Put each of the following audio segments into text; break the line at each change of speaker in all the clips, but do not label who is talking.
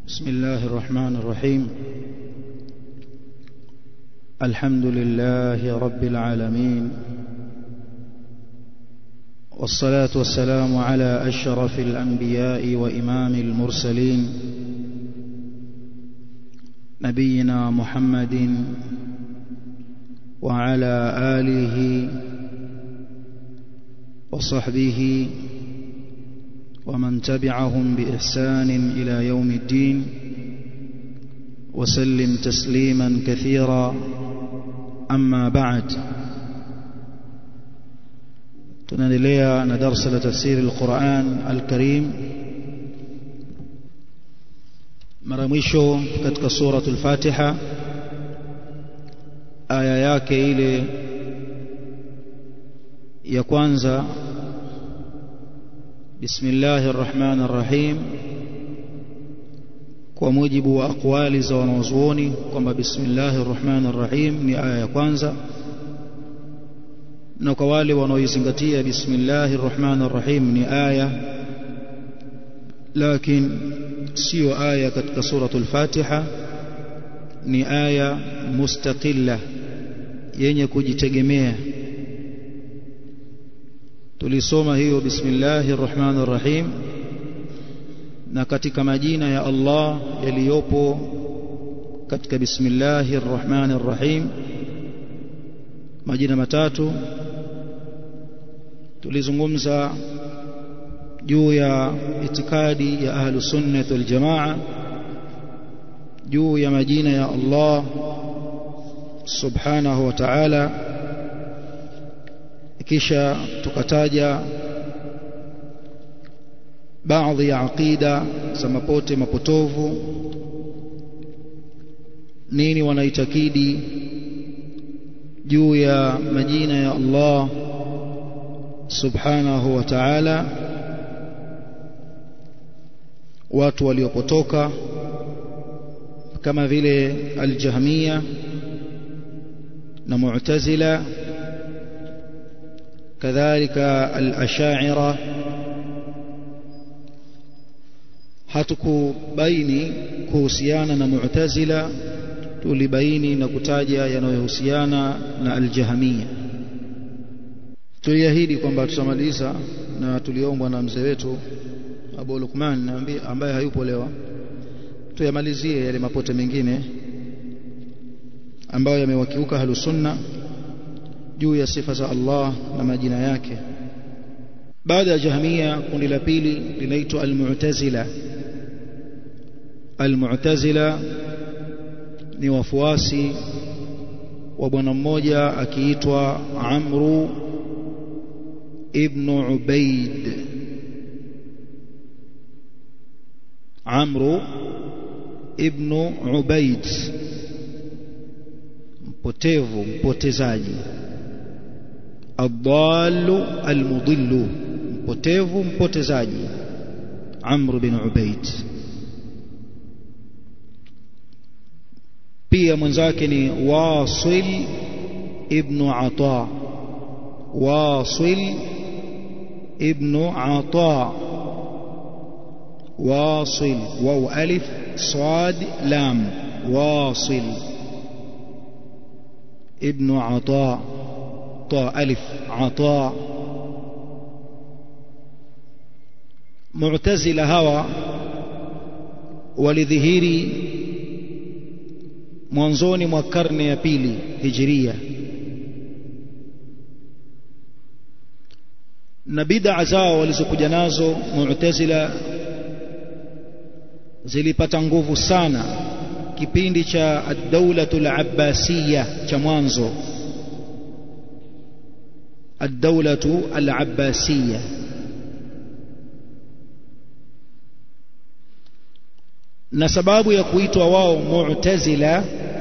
بسم الله الرحمن الرحيم الحمد لله رب العالمين والصلاة والسلام على أشرف الأنبياء وإمام المرسلين نبينا محمد وعلى آله وصحبه ومن تبعهم بإحسان إلى يوم الدين وسلم تسليما كثيرا أما بعد tunaendelea na darsa la tafsiri alquran alkarim mara mwisho katika suratu lfatiha aya yake ile ya kwanza bismillahi rrahmani rrahim kwa mujibu wa aqwali za wanaozuoni kwamba bismillahi rrahmani rrahim ni aya ya kwanza na kwa wale wanaoizingatia bismillahi rrahmani rrahim ni aya lakin siyo aya katika suratu lfatiha ni aya mustaqilla yenye kujitegemea tulisoma hiyo bismillahi rrahmani rrahim na katika majina ya Allah yaliyopo katika bismillahi rrahmani rrahim majina matatu tulizungumza juu ya itikadi ya ahlu sunnah wal jamaa juu ya majina ya Allah subhanahu wa ta'ala kisha tukataja baadhi ya aqida za mapote mapotovu nini wanaitakidi juu ya majina ya Allah subhanahu wa ta'ala watu waliopotoka kama vile aljahmiya na mu'tazila kadhalika al-ash'ira hatukubaini kuhusiana na mu'tazila tulibaini na kutaja yanayohusiana na aljahmiya tuliahidi kwamba tutamaliza na tuliombwa na mzee wetu Abu Lukman ambaye hayupo leo tuyamalizie yale mapote mengine ambayo yamewakiuka halusunna juu ya sifa za Allah na majina yake baada ya jahmiya kundi la pili linaitwa almu'tazila almu'tazila ni wafuasi wa bwana mmoja akiitwa Amru ibn Ubaid Amru ibn Ubaid mpotevu mpotezaji adallu almudillu mpotevu mpotezaji Amr bin Ubaid pia mwenzake ni Wasil ibn Ata Wasil ibn Ata واصل واو ألف صاد لام واصل ابن عطاء طاء ألف عطاء معتزل هوى ولذهيري mwanzoni mwa karne ya pili hijiria na bid'a zao walizokuja nazo mu'tazila zilipata nguvu sana kipindi cha ad-daulatul abbasiyya cha mwanzo ad-daulatu al-abbasiyya na sababu ya kuitwa wao mu'tazila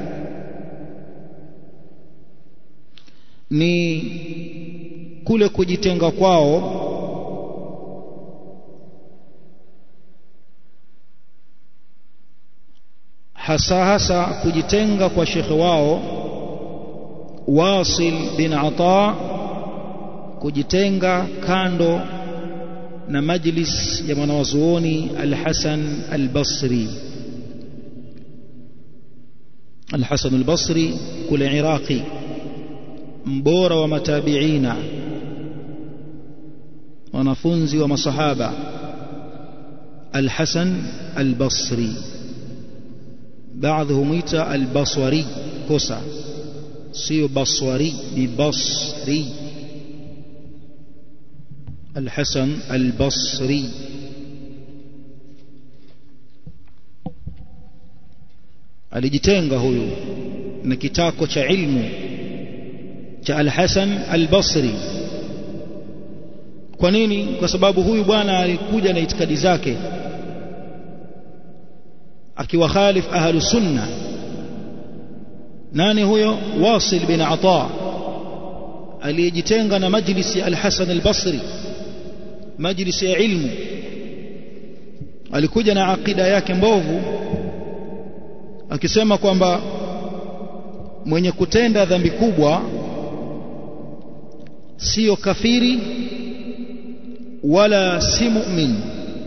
ni kule kujitenga kwao hasa hasa kujitenga kwa shekhe wao Wasil bin Ata kujitenga kando na majlis ya mwanawazuoni Al-Hasan Al-Basri الحسن البصري كل عراقي mbora wa matabiina wanafunzi wa masahaba الحسن البصري بعضهم يتا البصري كوسا سيو بصري ببصري الحسن البصري alijitenga huyu na kitako cha ilmu cha Al-Hasan Al-Basri kwa nini kwa sababu huyu bwana alikuja na itikadi zake akiwa khalif ahlu sunna nani huyo Wasil bin Ata aliyejitenga na majlisi Al-Hasan Al-Basri majlisi ya ilmu alikuja na akida yake mbovu akisema kwamba mwenye kutenda dhambi kubwa sio kafiri wala si mu'min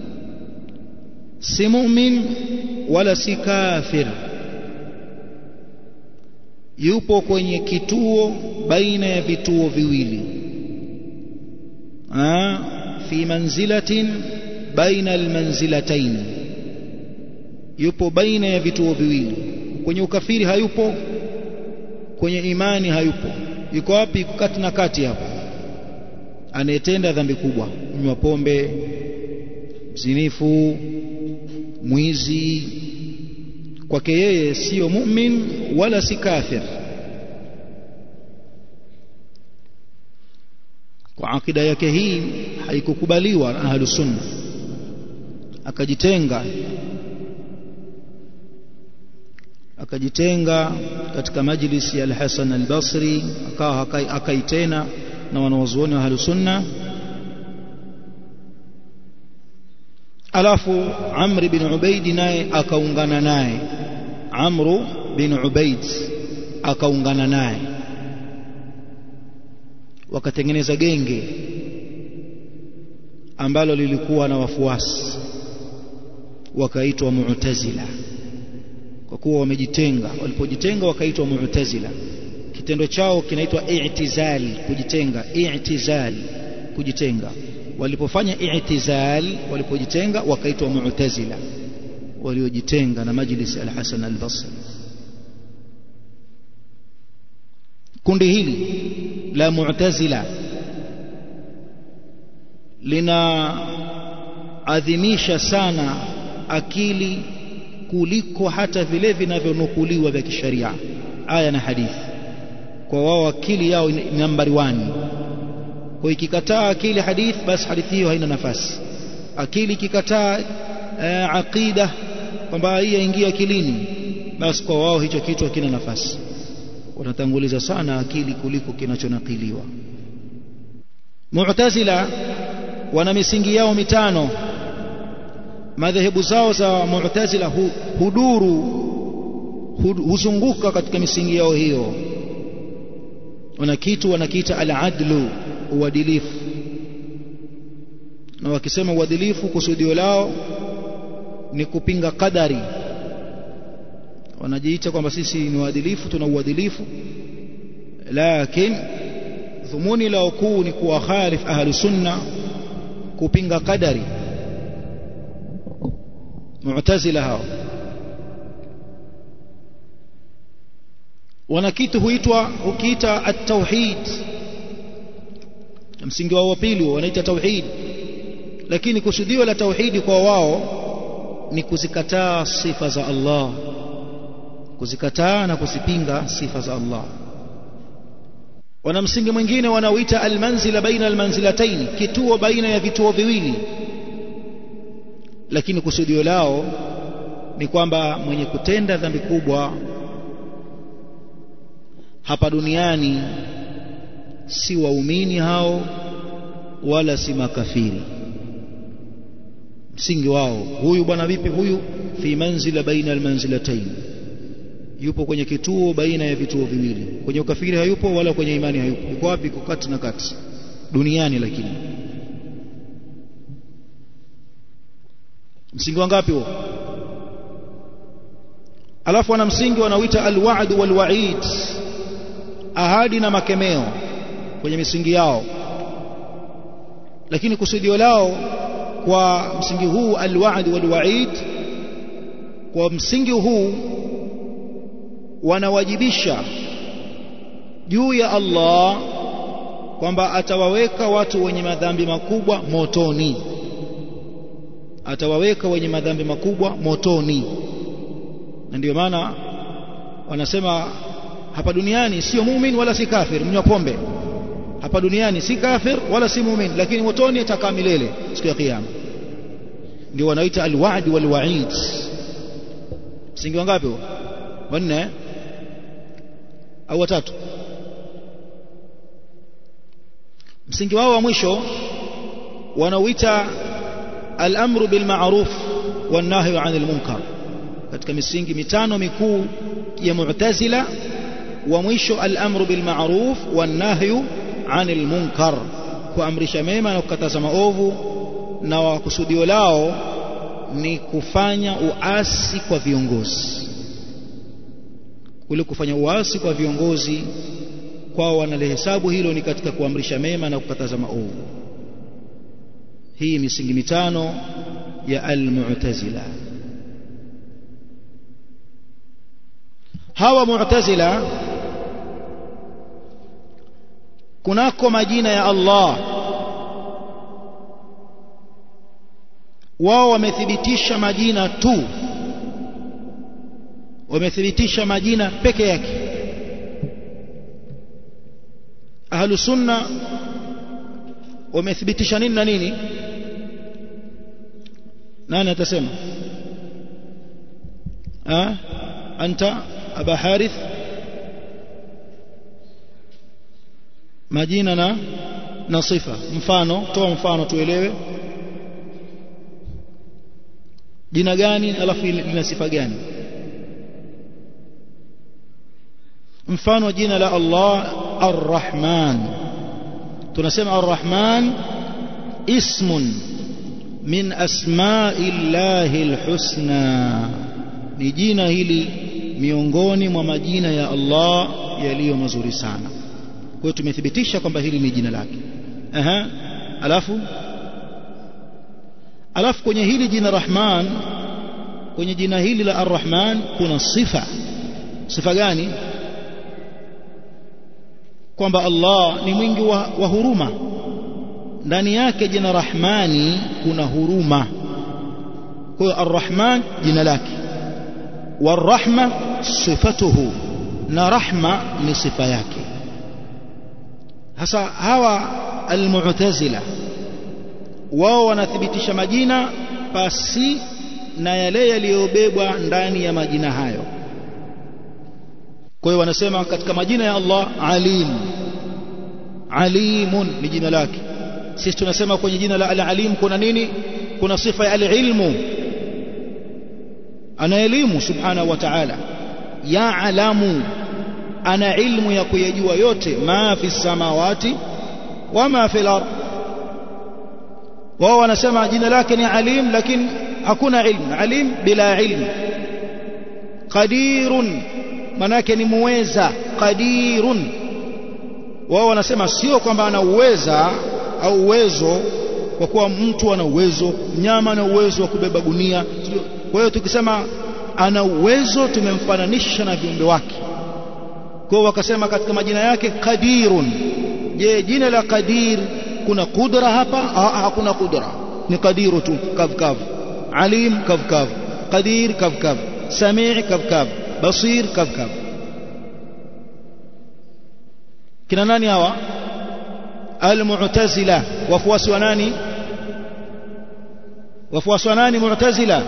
si mu'min wala si kafir yupo kwenye kituo baina ya vituo viwili ah fi manzilatin baina almanzilatayn yupo baina ya vituo viwili kwenye ukafiri hayupo kwenye imani hayupo yuko wapi kati na kati hapo anayetenda dhambi kubwa mnywa pombe mzinifu mwizi kwake yeye sio mu'min wala si kafir kwa akida yake hii haikukubaliwa na ahlus sunna akajitenga akajitenga katika majlisi ya al-Hasan al-Basri akawa akaitena na wanawazuoni wa ahlus sunna alafu Amr bin Ubaid naye akaungana naye Amr bin Ubaid akaungana naye wakatengeneza genge ambalo lilikuwa na wafuasi wakaitwa Mu'tazila kwa kuwa wamejitenga walipojitenga wakaitwa Mu'tazila kitendo chao kinaitwa i'tizal kujitenga i'tizal kujitenga walipofanya i'tizal walipojitenga wakaitwa mu'tazila waliojitenga na majlis al-Hasan al-Basri kundi hili la mu'tazila linaadhimisha sana akili kuliko hata vile vinavyonukuliwa vya kisharia aya na hadithi kwa wao akili yao ni nambari 1 kwa ikikataa akili hadithi basi hadithi hiyo haina nafasi akili ikikataa uh, aqida kwamba hii yaingia akilini basi kwa wao hicho kitu hakina nafasi wanatanguliza sana akili kuliko kinachonakiliwa mu'tazila wana misingi yao mitano madhehebu zao za mu'tazila hu, huduru hud, huzunguka katika misingi yao hiyo wana kitu wanakiita al-adlu uadilifu na wakisema uadilifu kusudio lao ni kupinga kadari wanajiita kwamba sisi ni waadilifu tuna uadilifu lakini dhumuni lao kuu ni kuwakhalif ahlu sunna kupinga kadari mu'tazila hao wana kitu huitwa ukiita at-tauhid msingi wao wa pili wanaita tauhid lakini kusudio la tauhidi kwa wao ni kuzikataa sifa za Allah kuzikataa na kuzipinga sifa za Allah wana msingi mwingine wanaoita almanzila baina almanzilatayn kituo baina ya vituo viwili lakini kusudio lao ni kwamba mwenye kutenda dhambi kubwa hapa duniani si waumini hao wala si makafiri msingi wao huyu bwana vipi huyu fi manzila baina almanzilatayn yupo kwenye kituo baina ya vituo viwili kwenye ukafiri hayupo wala kwenye imani hayupo yuko wapi yuko kati na kati duniani lakini msingi wangapi huo alafu wana msingi wanaoita alwa'd walwa'id ahadi na makemeo kwenye misingi yao lakini kusudio lao kwa msingi huu alwa'd walwa'id kwa msingi huu wanawajibisha juu ya Allah kwamba atawaweka watu wenye madhambi makubwa motoni atawaweka wenye madhambi makubwa motoni na ndio maana wanasema hapa duniani sio mumin wala si kafir mnywa pombe hapa duniani si kafir wala si mumin lakini motoni atakaa milele siku ya kiyama ndio wanaita alwa'd walwa'id msingi wangapi huo wanne au watatu msingi wao wa mwisho wanauita al-amru bil ma'ruf wan nahyu 'anil munkar katika misingi mitano mikuu ya mu'tazila wa mwisho al-amru bil ma'ruf wan nahyu 'anil munkar kuamrisha mema na kukataza maovu na wakusudio lao ni kufanya uasi kwa viongozi kule kufanya uasi kwa viongozi kwao wanalihesabu hilo ni katika kuamrisha mema na kukataza maovu hii misingi mitano ya al-mu'tazila hawa mu'tazila kunako majina ya Allah wao wamethibitisha majina tu wamethibitisha majina peke yake ahlu sunna wamethibitisha nini na nini nani atasema ah anta aba harith majina na na sifa mfano toa mfano tuelewe jina gani alafu lina sifa gani mfano jina la Allah Ar-Rahman tunasema Ar-Rahman ismun min asma'illahi al-husna ni jina hili miongoni mwa majina ya Allah yaliyo mazuri sana kwa hiyo tumethibitisha kwamba hili ni jina lake aha alafu alafu kwenye hili jina Rahman kwenye jina hili la Ar-Rahman kuna sifa sifa gani kwamba Allah ni mwingi wa, wa huruma ndani yake jina Rahmani kuna huruma kwa hiyo Ar-Rahman jina lake warahma sifatuhu na rahma ni sifa yake hasa hawa almu'tazila wao wanathibitisha majina pasi na yale yaliyobebwa ndani ya majina hayo kwa hiyo wanasema katika majina ya Allah alim alimun ni jina lake sisi tunasema kwenye jina la al-alim kuna nini kuna sifa ya al-ilmu ana elimu subhanahu wa ta'ala ya'lamu ana ilmu ya kuyajua yote ma fi samawati wama fi al-ard wao wanasema jina lake ni alim lakini hakuna ilmu alim bila ilmu qadirun manake ni muweza qadirun wao wanasema sio kwamba ana uweza au uwezo kwa kuwa mtu ana uwezo mnyama ana uwezo wa kubeba gunia kwa hiyo tukisema ana uwezo tumemfananisha na viumbe wake kwa wakasema katika majina yake qadirun je jina la qadir kuna kudra hapa hakuna kudra ni qadiru tu kavkav alim kavkav qadir kavkav samii kavkav basir kavkav kina nani hawa almu'tazila wafuasi wa nani wafuasi wa nani mu'tazila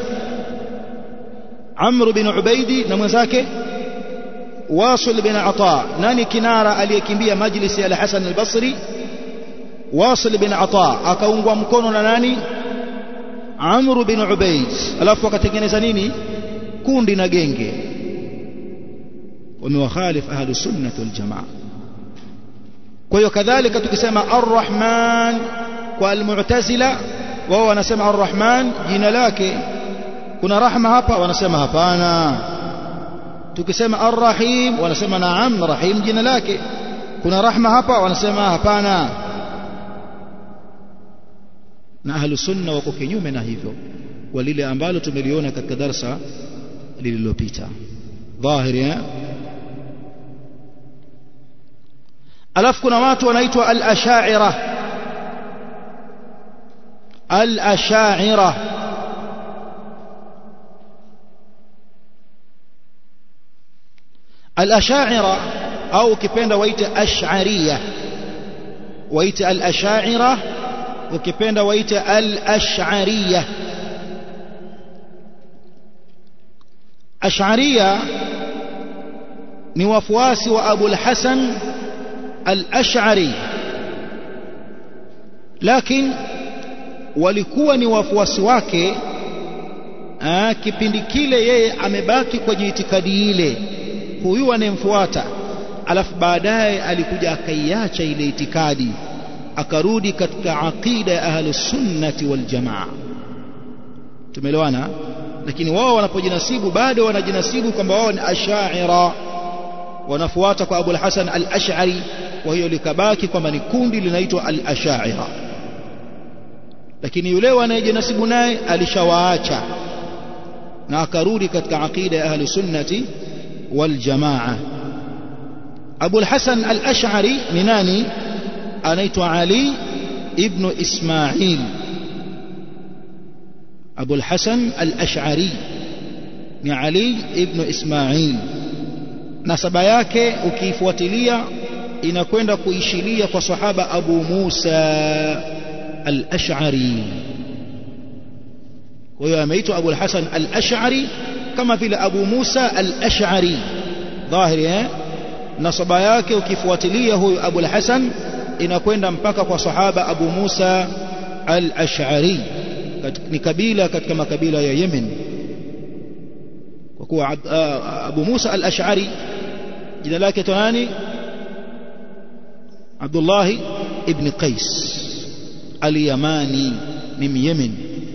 Amr bin Ubaidi na mwenzake Wasil bin Ata nani kinara aliyekimbia majlisi ya Hasan al-Basri Wasil bin Ata akaungwa mkono na nani Amr bin Ubaid alafu akatengeneza nini kundi na genge wamewakhalif ahlu sunnah wal jamaa kwa hiyo kadhalika tukisema ar-Rahman kwa al-Mu'tazila wao wanasema ar-Rahman jina lake kuna rahma hapa wanasema hapana tukisema arrahim wanasema naam rahim jina lake kuna rahma hapa wanasema hapana na ahlu sunna wako kinyume na hivyo kwa lile ambalo tumeliona katika darsa lililopita dhahiri eh alafu kuna watu wanaitwa al-ash'ira al-ash'ira al-ash'ira au ukipenda waite ash'ariyah waite al-ash'ira ukipenda waite al-ash'ariyah ash'ariyah ni wafuasi wa Abu al-Hasan al-Ash'ari lakini walikuwa ni wafuasi wake aa, kipindi kile yeye amebaki kwenye itikadi ile huyu anayemfuata alafu baadaye alikuja akaiacha ile itikadi akarudi katika aqida ya ahlus sunnati wal jamaa tumeelewana lakini wao wanapojinasibu bado wanajinasibu kwamba wao ni ashaira wanafuata kwa Abu al-Hasan al-Ash'ari kwa hiyo likabaki kwamba ni kundi linaitwa al-Ash'ira lakini yule wanayejinasibu naye alishawaacha na akarudi katika aqida ya ahli sunnati wal jamaa Abu al-Hasan al-Ash'ari ni nani anaitwa Ali ibn Ismail Abu al-Hasan al-Ash'ari ni Ali ibn Ismail nasaba yake ukiifuatilia inakwenda kuishilia kwa sahaba Abu Musa al-Ash'ari kwa hiyo ameitwa Abu al-Hasan al-Ash'ari kama vile Abu Musa al-Ash'ari dhahiri eh nasaba yake ukifuatilia huyu Abu al-Hasan inakwenda mpaka kwa sahaba Abu Musa al-Ash'ari ni kabila katika makabila ya Yemen kwa kuwa Abu Musa al-Ash'ari jina lake nani Abdullah ibn Qais al-Yamani ni Yemen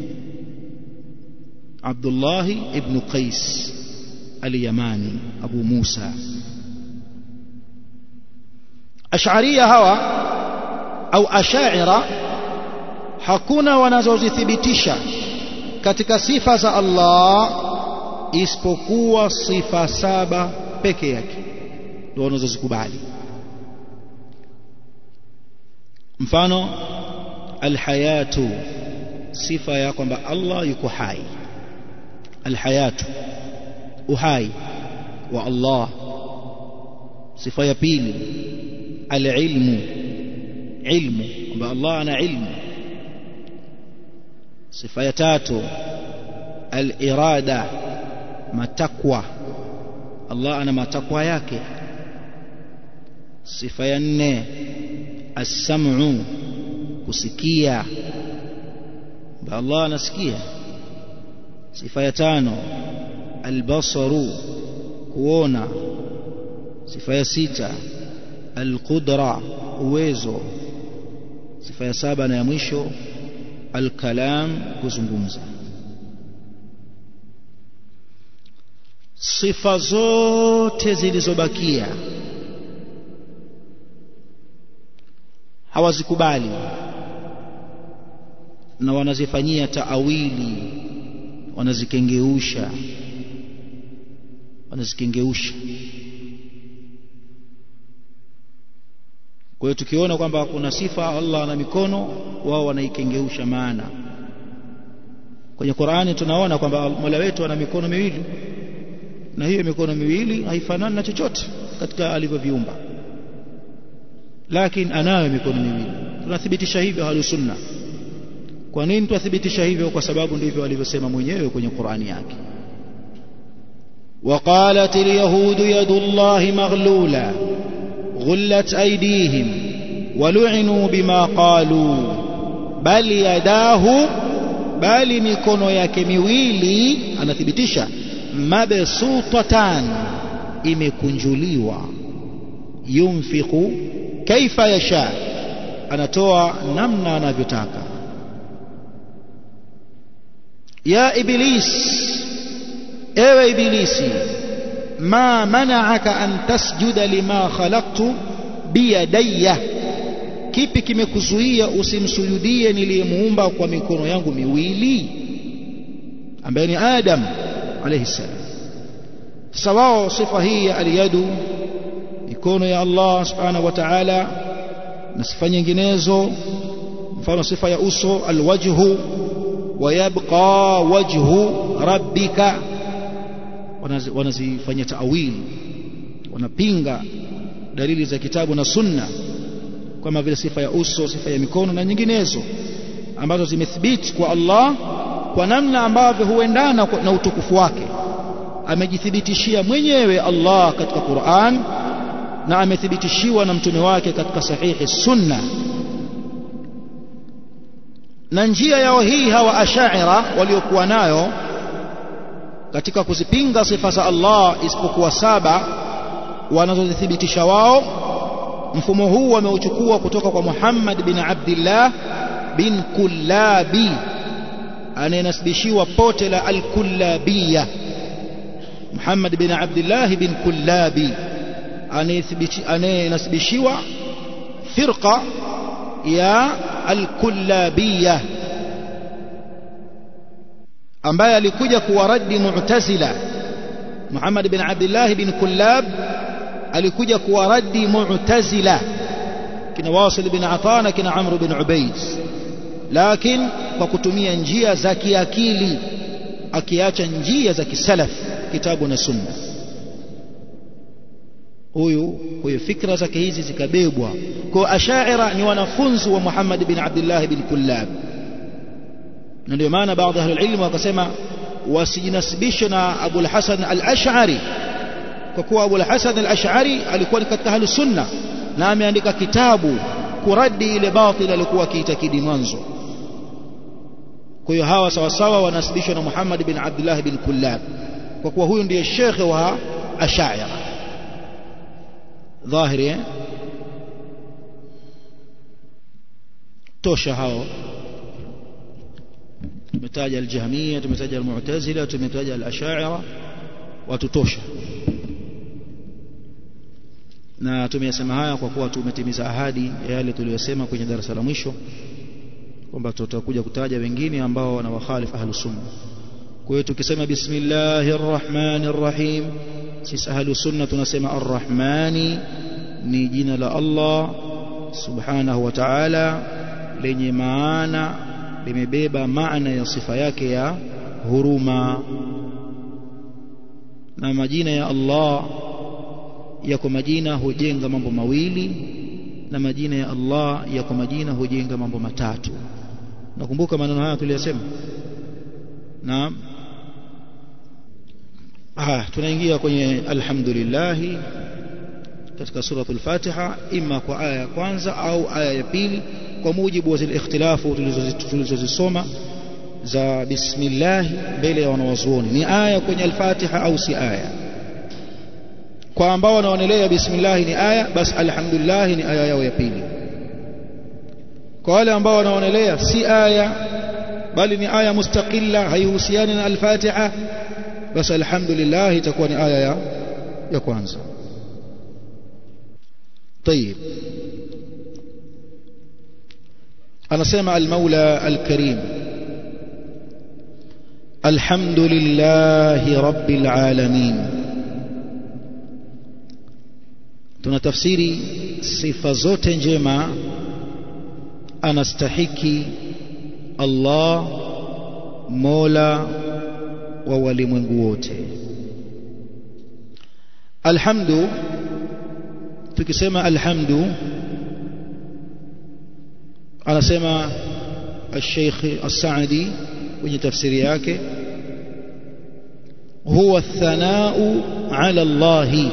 Abdullah ibn Qais al-Yamani Abu Musa Ash'ariyya hawa au Ash'ira hakuna wanazozithibitisha katika sifa za Allah isipokuwa sifa saba peke yake ndio wanazozikubali mfano alhayatu sifa ya kwamba Allah yuko hai alhayatu uhai wa Allah sifa ya pili alilmu ilmu kwamba Allah ana ilmu sifa ya tatu alirada matakwa Allah ana matakwa yake sifa ya nne as-sam'u kusikia Allah anasikia sifa ya tano al-basaru kuona sifa ya sita al-qudra uwezo sifa ya saba na ya mwisho al-kalam kuzungumza sifa zote zilizobakia hawazikubali na wanazifanyia taawili wanazikengeuisha wanazikengeuisha kwa hiyo tukiona kwamba kuna sifa Allah ana mikono wao wanaikengeusha maana kwenye Qur'ani tunaona kwamba Mola wetu ana mikono miwili na hiyo mikono miwili haifanani na chochote katika alivyoviumba lakini anayo mikono miwili tunathibitisha hivyo ahlu sunna kwa nini tunathibitisha hivyo kwa sababu ndivyo alivyosema mwenyewe kwenye Qur'ani yake وقالت اليهود يد الله مغلولة غلت أيديهم ولعنوا بما قالوا بل يداه بل mikono yake miwili anathibitisha mabsutatan imekunjuliwa yunfiqu kaifa yasha anatoa namna anavyotaka ya iblis ewe ibilisi ma mana'aka an tasjuda lima khalaqtu biyadayya kipi kimekuzuia usimsujudie niliyemuumba kwa mikono yangu miwili ambaye ni Adam alayhi salam sasa wao sifa hii ya aliyadu mikono ya Allah subhanahu wa ta'ala na sifa nyinginezo mfano sifa ya uso alwajhu ويبقى وجه ربك wanazifanyia taawili wanapinga dalili za kitabu na sunna kama vile sifa ya uso sifa ya mikono na nyinginezo ambazo zimethibiti kwa Allah kwa namna ambavyo huendana na utukufu wake amejithibitishia mwenyewe Allah katika Qur'an na amethibitishiwa na mtume wake katika sahihi sunna na njia yao hii hawa ashaira waliokuwa nayo katika kuzipinga sifa za Allah isipokuwa saba wanazozithibitisha wao mfumo huu wameuchukua kutoka kwa Muhammad bin Abdullah bin Kullabi anayenasibishiwa pote la al-Kullabiyya Muhammad bin Abdullah bin Kullabi anayenasibishiwa firqa ya al-Kullabiyya ambaye alikuja kuwaradi Mu'tazila Muhammad bin Abdullah bin Kullab alikuja kuwaradi Mu'tazila kina Wasil bin Ata na kina Amr bin Ubayd lakini kwa kutumia njia za kiakili akiacha njia za kisalaf kitabu na sunna huyu huyu fikra zake hizi zikabebwa kwa ashaira ni wanafunzi wa Muhammad bin Abdullah bin Kullab na ndio maana baadhi ya ilmu wakasema wasijinasibishe na Abu al-Hasan al-Ash'ari kwa kuwa Abu al-Hasan al-Ash'ari alikuwa ni katika ahlus sunna na ameandika kitabu kuradi ile batil alikuwa akiitakidi mwanzo kwa hiyo hawa sawa sawa wanasibishwa na Muhammad bin Abdullah bin Kullab kwa kuwa huyu ndiye shekhe wa Ash'ari dhahiri eh? tosha hao tumetaja aljahmia tumetaja almu'tazila tumetaja alashaira watutosha na tumeyasema haya kwa kuwa tumetimiza ahadi ya yale tuliyosema kwenye darasa la mwisho kwamba tutakuja kutaja wengine ambao wana wakhalif ahlus sunna kwa hiyo tukisema bismillahir rahmanir rahim sisi ahlus sunna tunasema arrahmani ni jina la Allah subhanahu wa ta'ala lenye maana limebeba maana ya sifa yake ya huruma na majina ya Allah yako majina hujenga mambo mawili na majina ya Allah yako majina hujenga mambo matatu nakumbuka maneno haya tuliyosema naam ah tunaingia kwenye alhamdulillah katika suratul Fatiha ima kwa aya ya kwanza au aya ya pili kwa mujibu wa zile ikhtilafu tulizozisoma za bismillah mbele ya wanawazuoni ni aya kwenye al-Fatiha au si aya kwa ambao wanaonelea bismillah ni aya basi alhamdulillah ni aya yao ya pili kwa wale ambao wanaonelea si aya bali ni aya mustaqilla haihusiani na al-Fatiha basi alhamdulillah itakuwa ni aya ya ya kwanza طيب anasema al-Maula al-Karim alhamdulillahi rabbil alamin tunatafsiri sifa zote njema anastahiki Allah Mola wa walimwengu wote alhamdu tukisema alhamdu anasema الشيخ السعدي kwenye tafsiri yake huwa الثناء على الله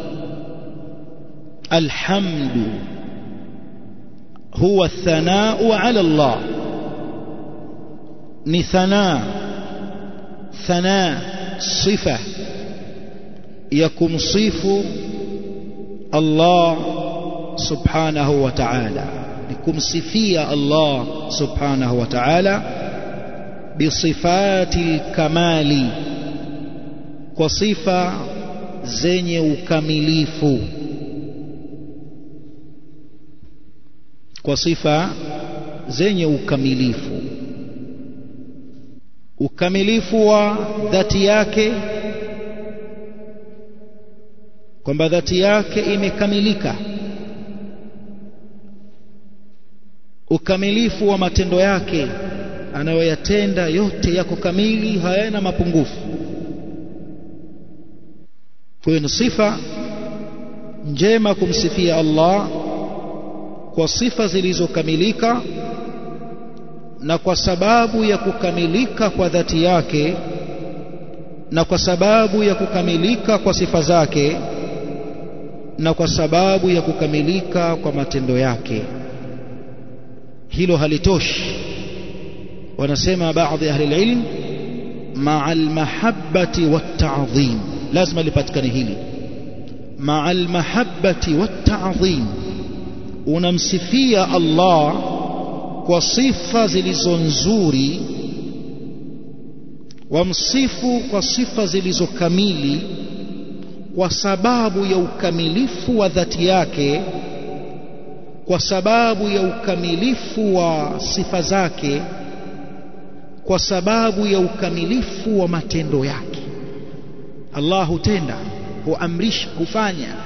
الحمد هو الثناء على الله ni thana thana sifa ya kumsifu Allah subhanahu wa ta'ala ni kumsifia Allah subhanahu wa ta'ala bisifati kamali kwa sifa zenye ukamilifu kwa sifa zenye ukamilifu ukamilifu wa dhati yake kwamba dhati yake imekamilika ukamilifu wa matendo yake anayoyatenda yote yako kamili hayana mapungufu kwa hiyo ni sifa njema kumsifia Allah kwa sifa zilizokamilika na kwa sababu ya kukamilika kwa dhati yake na kwa sababu ya kukamilika kwa sifa zake na kwa sababu ya kukamilika kwa matendo yake hilo halitoshi wanasema baadhi ya ahli ilm maa almahabbati watta'dhim lazima lipatikane hili maa almahabbati watta'dhim unamsifia Allah kwa sifa zilizo nzuri wamsifu kwa sifa zilizo kamili kwa sababu ya ukamilifu wa dhati yake kwa sababu ya ukamilifu wa sifa zake kwa sababu ya ukamilifu wa matendo yake Allah hutenda huamrisha hufanya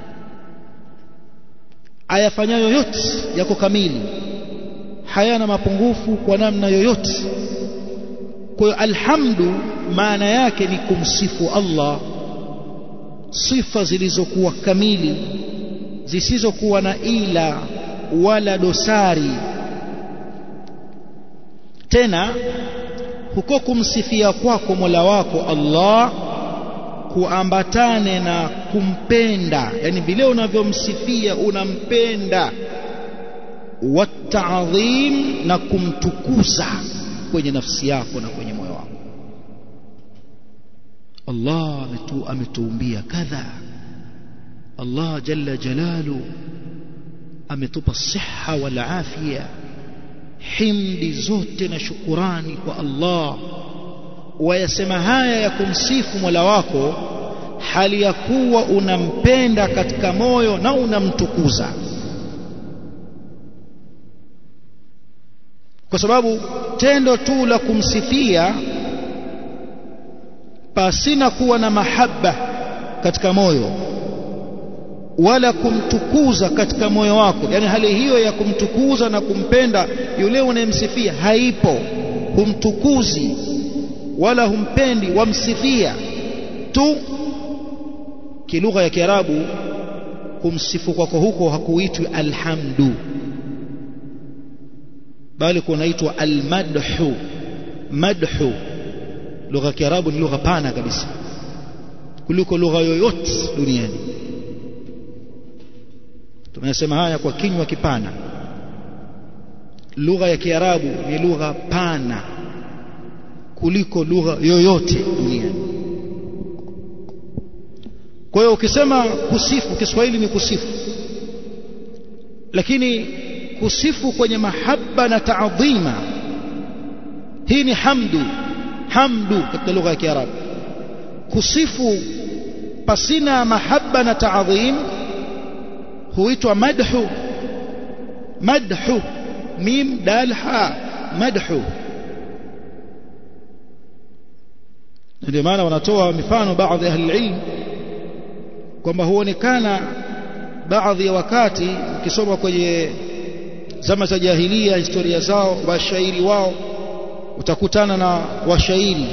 ayafanyayo yote yako kamili hayana mapungufu kwa namna yoyote kwa hiyo alhamdu maana yake ni kumsifu Allah sifa zilizokuwa kamili zisizokuwa na ila wala dosari tena huko kumsifia kwako Mola wako Allah kuambatane na kumpenda yani vile unavyomsifia unampenda wataadhim na kumtukuza kwenye nafsi yako na kwenye moyo wako Allah ametu, ametuumbia kadha Allah jalla jalalu ametupa siha wal afia himdi zote na shukurani kwa Allah wayasema haya ya kumsifu Mola wako hali ya kuwa unampenda katika moyo na unamtukuza kwa sababu tendo tu la kumsifia pasina kuwa na mahaba katika moyo wala kumtukuza katika moyo wako yani hali hiyo ya kumtukuza na kumpenda yule unayemsifia haipo humtukuzi wala humpendi wamsifia tu kilugha ya Kiarabu kumsifu kwako huko hakuitwi alhamdu bali kunaitwa almadhu madhu lugha ya Kiarabu ni lugha pana kabisa kuliko lugha yoyote duniani tunasema haya kwa kinywa kipana lugha ya Kiarabu ni lugha pana kuliko lugha yoyote duniani kwa hiyo ukisema kusifu Kiswahili ni kusifu lakini kusifu kwenye mahaba na taadhima hii ni hamdu hamdu katika lugha ya Kiarabu kusifu pasina mahaba na taadhim huitwa madhu madhu mim dal ha madhu ndio maana wanatoa mifano baadhi ya ilm kwamba huonekana baadhi ya wakati ukisoma kwenye zama za jahilia historia zao washairi wao utakutana na washairi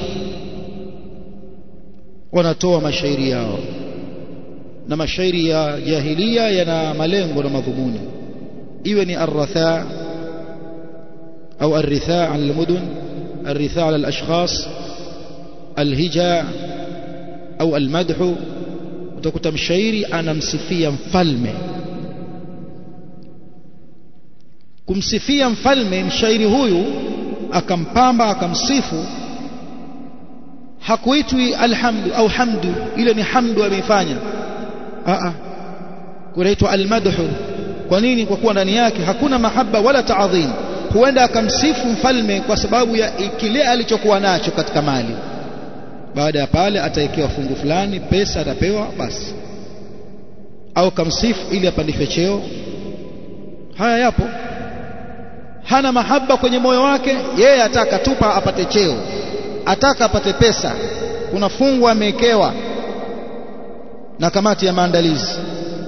wanatoa mashairi yao na mashairi ya jahilia yana malengo na madhumuni iwe ni arratha au arritha ala almudun arritha ala alashkhas alhija au almadhu utakuta mshairi anamsifia mfalme kumsifia mfalme mshairi huyu akampamba akamsifu hakuitwi alhamdu au hamdu ile ni hamdu ameifanya a kunaitwa almadhu kwa nini kwa kuwa ndani yake hakuna mahaba wala taadhim huenda akamsifu mfalme kwa sababu ya kile alichokuwa nacho katika mali baada ya pale atawekewa fungu fulani pesa atapewa basi au kamsifu ili apandishwe cheo haya yapo hana mahaba kwenye moyo wake yeye ataka tupa apate cheo ataka apate pesa kuna fungu amewekewa na kamati ya maandalizi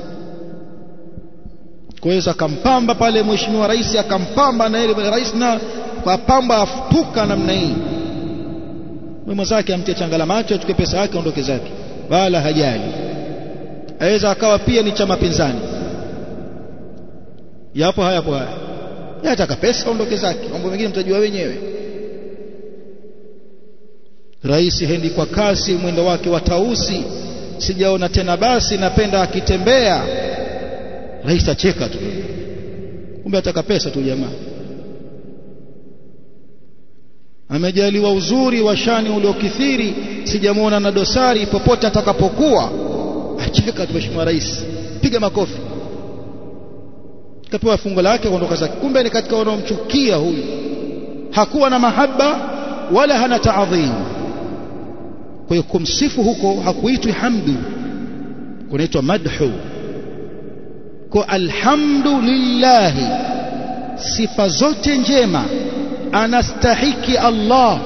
kwa hiyo akampamba pale mheshimiwa rais akampamba na ile rais na kwa pamba afutuka namna hii mwenzake amtie changala macho achukue pesa yake aondoke zake wala hajali aweza akawa pia ni chama pinzani yapo hayapo haya yataka pesa aondoke zake mambo mengine mtajua wenyewe rais hendi kwa kasi mwendo wake wa tausi sijaona tena basi napenda akitembea rais acheka tu kumbe ataka pesa tu jamaa amejaliwa uzuri wa shani uliokithiri sijamuona na dosari popote atakapokuwa acheka tu mheshimiwa rais piga makofi kapewa fungo lake kuondoka zake kumbe ni katika wanaomchukia huyu hakuwa na mahaba wala hana taadhim kwa hiyo kumsifu huko hakuitwi hamdu kunaitwa madhu kwa alhamdu lillahi sifa zote njema anastahiki Allah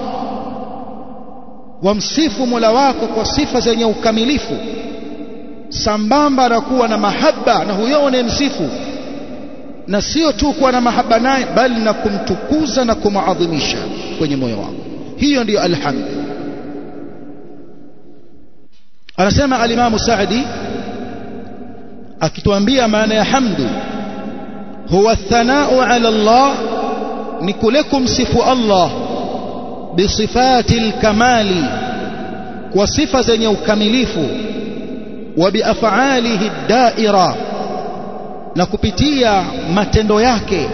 wamsifu Mola wako kwa sifa zenye ukamilifu sambamba na kuwa na mahaba na huyo unayemsifu na sio tu kuwa na mahaba naye bali na kumtukuza na kumaadhimisha kwenye moyo wako hiyo ndiyo alhamdu anasema alimamu Saadi akituambia maana ya hamdu huwa thanau ala Allah ni kule kumsifu Allah bisifati alkamali kwa sifa zenye ukamilifu wa biafalihi daira na kupitia matendo yake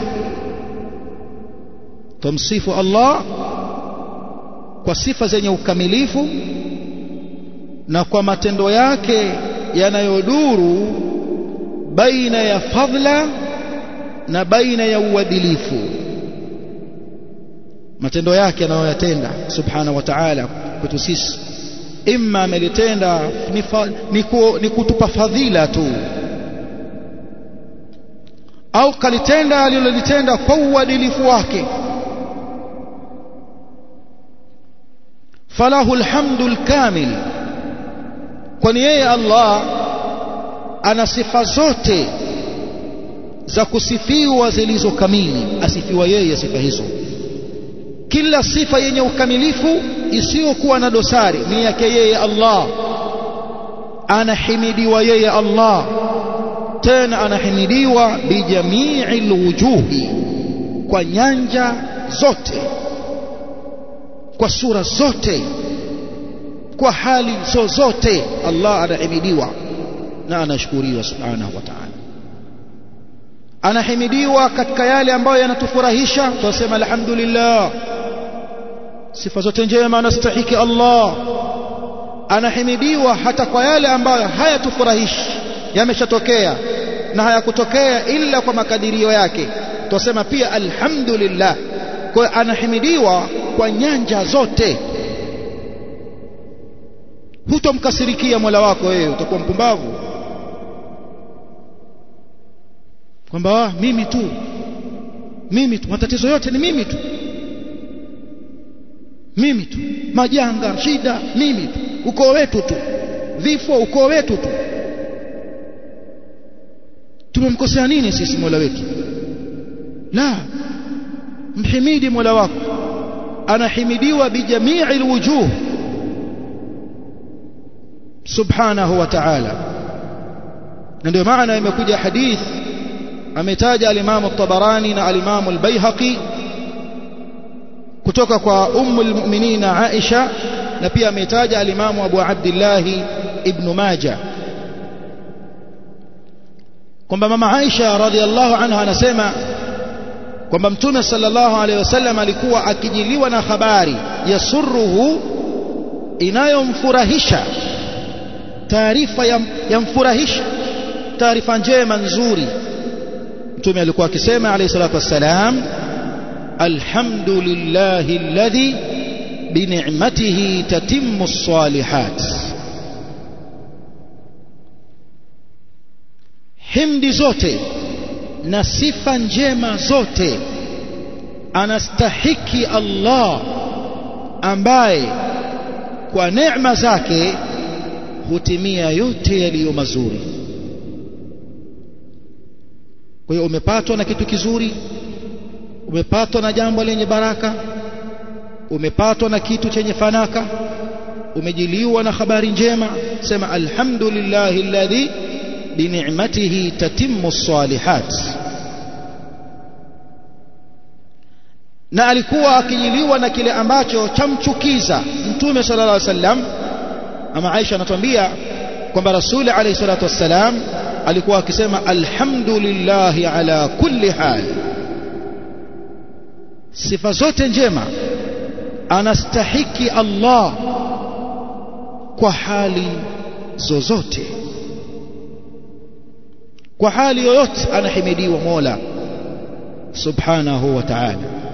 tumsifu Allah kwa sifa zenye ukamilifu na kwa matendo yake yanayoduru baina ya fadhila na baina ya uadilifu matendo yake anayoyatenda subhanahu wa ta'ala kwetu sisi imma amelitenda ni, ni, ku, ni kutupa fadhila tu au kalitenda alilolitenda kwa uadilifu wake falahu alhamdu alkamil kwani yeye Allah ana sifa zote za kusifiwa zilizo kamili asifiwa yeye sifa hizo kila sifa yenye ukamilifu isiyokuwa na dosari ni yake yeye Allah anahimidiwa yeye Allah tena anahimidiwa bijamii alwujuhi kwa nyanja zote kwa sura zote kwa hali zozote Allah anahimidiwa na anashukuriwa subhanahu wa ta'ala anahimidiwa katika yale ambayo yanatufurahisha tunasema alhamdulillah sifa zote njema anastahiki Allah anahimidiwa hata kwa yale ambayo hayatufurahishi yameshatokea na hayakutokea ila kwa makadirio yake tunasema pia alhamdulillah kwa anahimidiwa kwa nyanja zote hutomkasirikia Mola wako wewe utakuwa mpumbavu kwamba mimi tu mimi tu matatizo yote ni mimi tu mimi tu majanga shida mimi tu ukoo wetu tu vifo ukoo wetu tu tumemkosea nini sisi Mola wetu la mhimidi Mola wako anahimidiwa bijamii alwujuh subhanahu wa ta'ala na ndio maana imekuja hadith ametaja al-Imam at-Tabarani na al-Imam al-Baihaqi kutoka kwa ummu al-mu'minin Aisha na pia ametaja al-Imam Abu Abdullah ibn Majah kwamba mama Aisha radhiallahu anha anasema kwamba mtume sallallahu alaihi wasallam alikuwa akijiliwa na habari yasurruhu inayomfurahisha taarifa yamfurahisha taarifa njema nzuri mtume alikuwa akisema alayhi salatu wassalam alhamdulillahi alladhi بنعمته تتم الصالحات himdi zote na sifa njema zote anastahiki Allah ambaye kwa neema zake hutimia yote yaliyo mazuri kwa hiyo umepatwa na kitu kizuri umepatwa na jambo lenye baraka umepatwa na kitu chenye fanaka umejiliwa na habari njema sema alhamdulillahi alladhi bini'matihi tatimmu salihat na alikuwa akijiliwa na kile ambacho chamchukiza mtume sallallahu alaihi wasallam ama Aisha anatuambia kwamba rasuli alayhi salatu wassalam alikuwa akisema alhamdulillahi ala kulli hal sifa zote njema anastahiki Allah kwa hali zozote kwa hali yoyote anahimidiwa Mola subhanahu wa ta'ala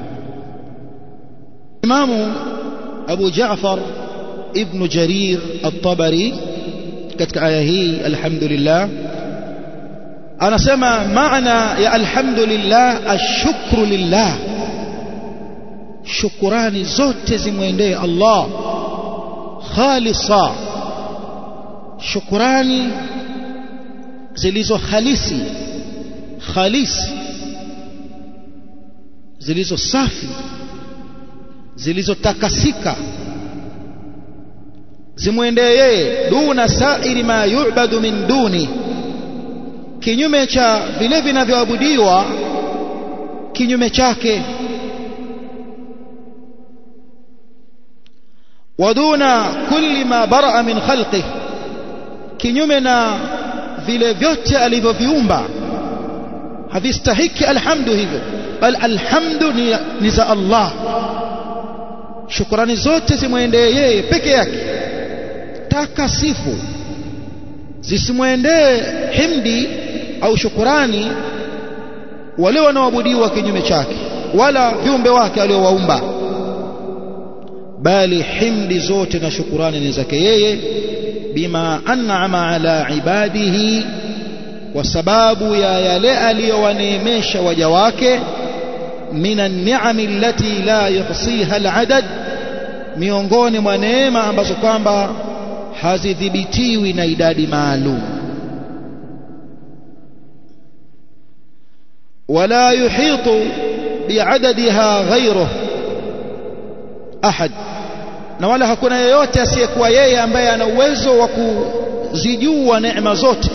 Imamu Abu Ja'far ibn Jarir at-Tabari katika aya hii alhamdulillah anasema maana ya alhamdulillah ashukru lillah shukurani zote zimwendee Allah khalisa shukurani zilizo halisi khalisi zilizo safi zilizotakasika zimwendee yeye duna sairi ma yu'badu min duni kinyume cha vile vinavyoabudiwa kinyume chake waduna kulli ma baraa min khalqih kinyume na vile vyote alivyoviumba havistahiki alhamdu hivyo bal alhamdu ni, ni za Allah shukrani zote zimwendee yeye peke yake takasifu zisimwendee himdi au shukurani wale wanaoabudiwa kinyume chake wala viumbe wake aliowaumba bali himdi zote na shukurani ni zake yeye bima an'ama ala ibadihi kwa sababu ya yale aliyowaneemesha waja wake min an-ni'am allati la yuhsiha al-adad miongoni mwa neema ambazo kwamba hazidhibitiwi na idadi maalum wala yuhitu bi'adadiha ghayruhu ahad na wala hakuna yeyote asiyekuwa yeye ambaye ana uwezo wa kuzijua neema zote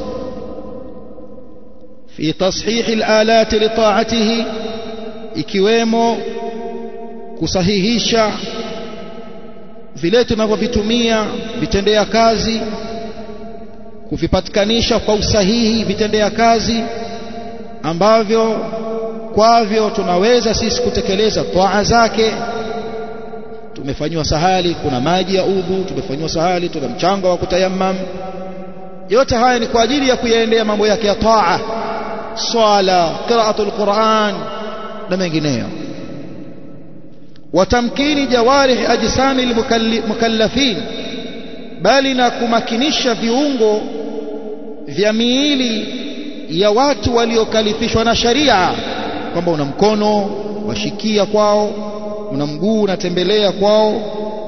fi tashihi alalati li ta'atihi ikiwemo kusahihisha vile tunavyovitumia vitendea kazi kuvipatikanisha kwa usahihi vitendea kazi ambavyo kwavyo tunaweza sisi kutekeleza toa zake tumefanywa sahali kuna maji ya udhu tumefanywa sahali tuna mchanga wa kutayammam yote haya ni kwa ajili ya kuyaendea mambo yake ya taa swala qiraatul quran na mengineyo watamkini jawarih ajsami almukallafin bali na kumakinisha viungo vya miili ya watu waliokalifishwa na sharia kwamba una mkono washikia kwao una mguu unatembelea kwao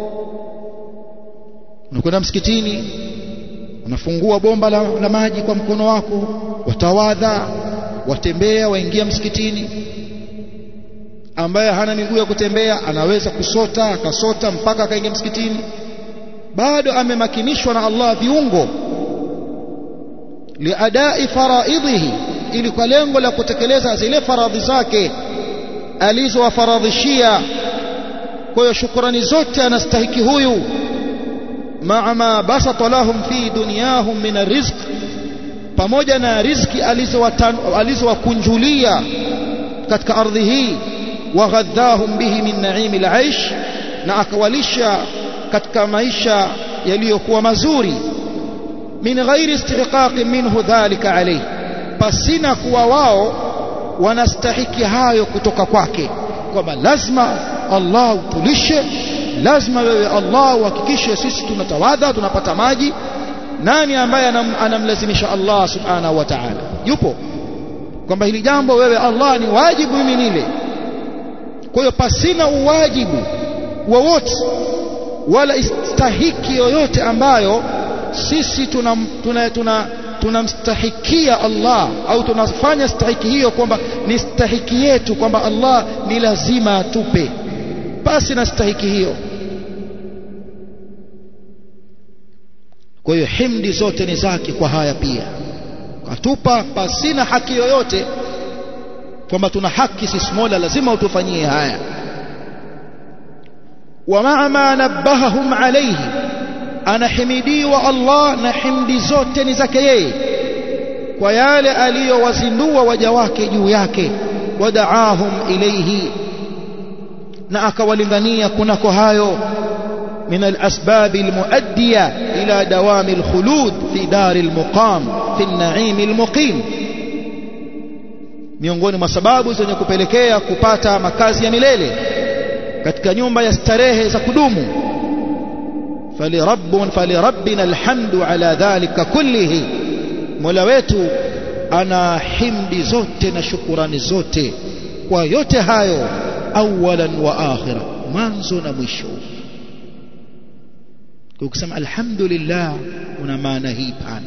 unakwenda msikitini unafungua bomba la, la maji kwa mkono wako watawadha watembea waingia msikitini ambaye hana miguu ya kutembea anaweza kusota akasota mpaka akaingia msikitini bado amemakinishwa na Allah viungo liadai faraidhihi ili kwa lengo la kutekeleza zile faradhi zake alizowafaradhishia kwa hiyo shukrani zote anastahiki huyu maa ma basata lahum fi dunyahum min arrizq pamoja na riziki alizowakunjulia katika ardhi hii waghadhahum bihi min naimi alaish na akawalisha katika maisha yaliyokuwa mazuri min ghairi istihqaqi minhu dhalika alayhi pasina kuwa wao wanastahiki hayo kutoka kwake kwamba lazima Allah utulishe lazima wewe Allah uhakikishe sisi tunatawadha tunapata maji nani ambaye anam, anamlazimisha Allah subhanahu wa ta'ala yupo kwamba hili jambo wewe Allah ni wajibu mimi nile kwa hiyo pasina uwajibu wowote wala istahiki yoyote ambayo sisi tunamstahikia tuna, tuna, tuna Allah au tunafanya stahiki hiyo kwamba ni stahiki yetu kwamba Allah ni lazima atupe basi na stahiki hiyo kwa hiyo himdi zote ni zake kwa haya pia katupa pasina haki yoyote kwamba tuna haki sisi Mola lazima utufanyie haya ومع ما نبههم عليه anahimidiwa Allah na himdi zote ni zake yeye kwa yale aliyowazindua waja wake juu yake wadaahum ilayhi na akawalingania kunako hayo من الأسباب المؤدية إلى دوام الخلود في دار المقام في النعيم المقيم miongoni mwa sababu zenye kupelekea kupata makazi ya milele katika nyumba ya starehe za kudumu falirabbun falirabbina alhamdu ala dhalika kullihi mola wetu ana himdi zote na shukurani zote kwa yote hayo awalan wa akhira mwanzo na mwisho ukisema alhamdulillah una maana hii pana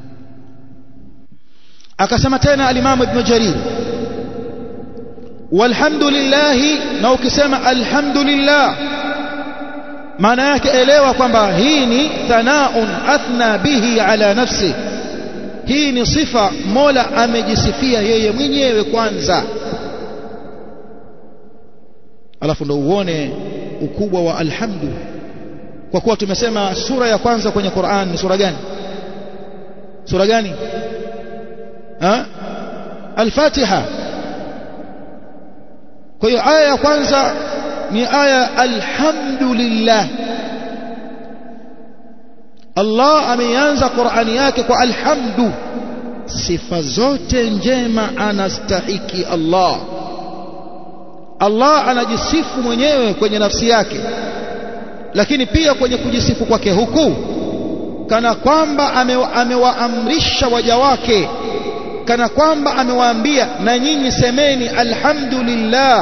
akasema tena alimamu ibn jarir walhamdulillah na ukisema alhamdulillah maana yake elewa kwamba hii ni thanaun athna bihi ala nafsi hii ni sifa mola amejisifia yeye mwenyewe kwanza alafu ndo uone ukubwa wa alhamdu kwa kuwa tumesema sura ya kwanza kwenye Qur'an ni sura gani sura gani ha al-Fatiha kwa hiyo aya ya kwanza ni aya alhamdulillah Allah ameanza Qur'ani yake kwa alhamdu sifa zote njema anastahiki Allah Allah anajisifu mwenyewe kwenye nafsi yake lakini pia kwenye kujisifu kwake huku kana kwamba amewaamrisha waja wake kana kwamba amewaambia na nyinyi semeni alhamdulillah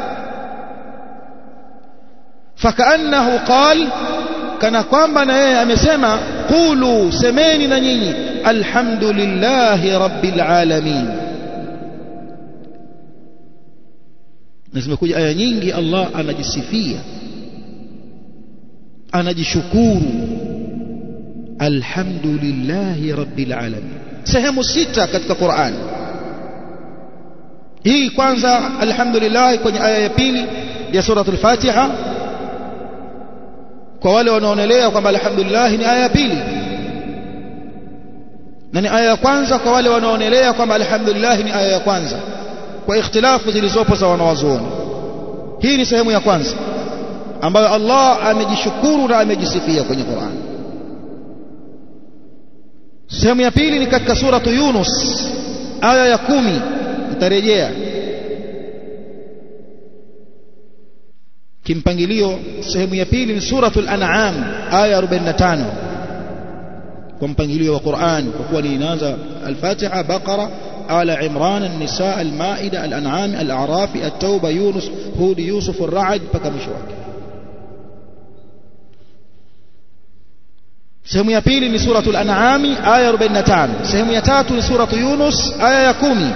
fakaannahu qal kana kwamba na yeye amesema qulu semeni na nyinyi alhamdulillahi rabbil alamin na zimekuja aya nyingi Allah anajisifia anajishukuru alhamdulillahi rabbil alamin sehemu sita katika Qur'an hii kwanza alhamdulillah kwenye aya ya pili ya suratul Fatiha kwa wale wanaonelea kwamba alhamdulillah ni aya ya pili na ni aya ya kwanza kwa wale wanaonelea kwamba alhamdulillah ni aya ya kwanza kwa ikhtilafu zilizopo za wanawazuoni hii ni sehemu ya kwanza ambayo Allah amejishukuru na amejisifia kwenye Qur'an sehemu ya pili ni katika suratu Yunus aya ya kumi nitarejea kimpangilio sehemu ya pili ni suratul an'am aya 45 kwa mpangilio wa Qur'an kwa kuwa inaanza al-Fatiha Baqara آل عمران النساء المائدة الأنعام الأعراف التوبة يونس هود يوسف الرعد بكمش wake sehemu ya pili ni suratul an'am aya 45 sehemu ya tatu ni suratu yunus aya ya 10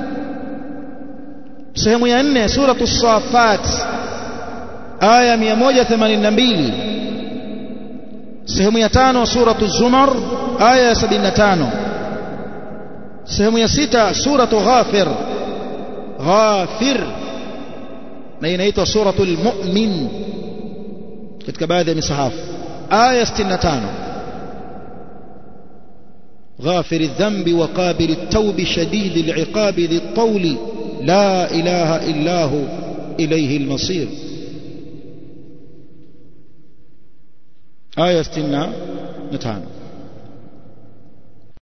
sehemu ya nne suratu safat aya 182 sehemu ya tano suratu zumar aya ya 75 sehemu ya sita suratu ghafir ghafir na inaitwa suratul mu'min katika baadhi ya misahafu aya 65 غافر الذنب وقابل التوب شديد العقاب ذي الطول لا إله إلا هو إليه المصير آية 65